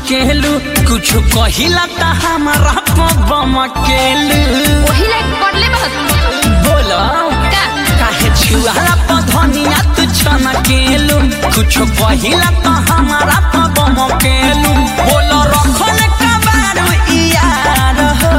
केलू कुछ कहिला त हमारा पबम केलू वही लाइक पढ़ले बहुत बोलो का काहे छुआला पधनिया तू छन केलू कुछ कहिला त हमारा पबम केलू बोलो रखल कबारू यार हो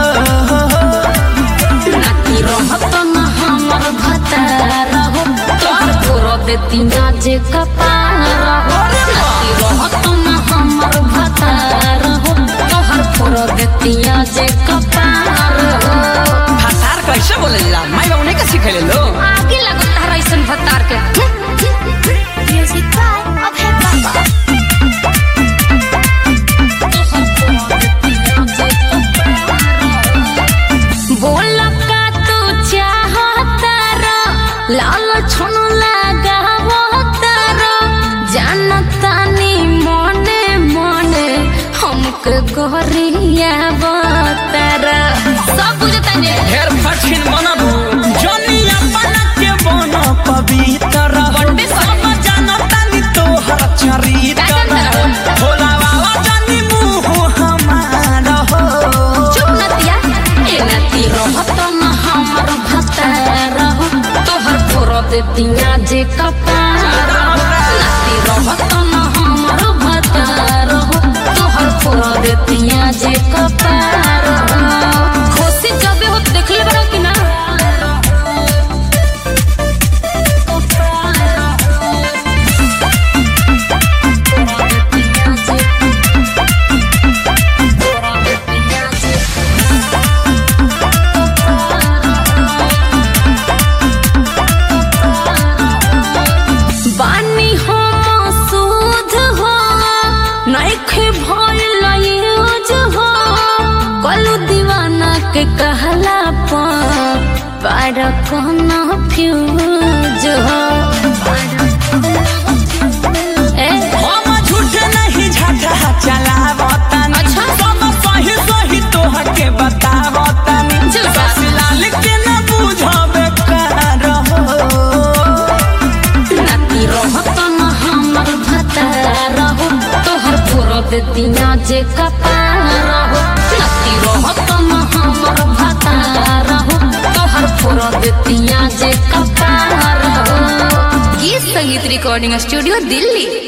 नाती रहत न हमर भतार हो तोहर तोर देती ना जे कपार हो नाती रहत न हमर भतार हो तोहर तोर देती ना जे कपार हो भाषार कैसे बोलेला माई बाबू नहीं का सिखेले लो आगे लागो तारा ऐसन भतार के म्यूजिक बाय अब है बाबा बोल का तू चाहता रो लाल छन लगावता रो जानता नी मने मने हमके गोरिया बतारा सब बुझता ने ढेर कठिन बनबू जनिया बना के बन पवित्र बड़े सब जानता नी तोहर का चरित्र जानता रहो? भोला बाबा जानी मुँह हमार हो चुप नतिया ए नती रहत न हमर भतार हो तोहर फोर देतिया जे कपार हो। नती रहत न हमर भतार हो तोहर फोर देतिया जे कपार हो खुशी जबे हो देखले बड़ा कि ना बानी हो मसूद हो नइखे भइल यूज हो कलू दीवाना के कहला पर पार कोना फ्यूज हो ए हम झूठ नहीं झटा चलावतन अच्छा। सब सही सही तोहर के बतावतन चल बा। लाल के न बुझबे कर हो नाती रहत न हमर भतार हो तोहर फोर देतिया जे कपार हो नाती रहत न हमर भतार हो तोहर फोर देतिया जे कपार हो गीत संगीत रिकॉर्डिंग स्टूडियो दिल्ली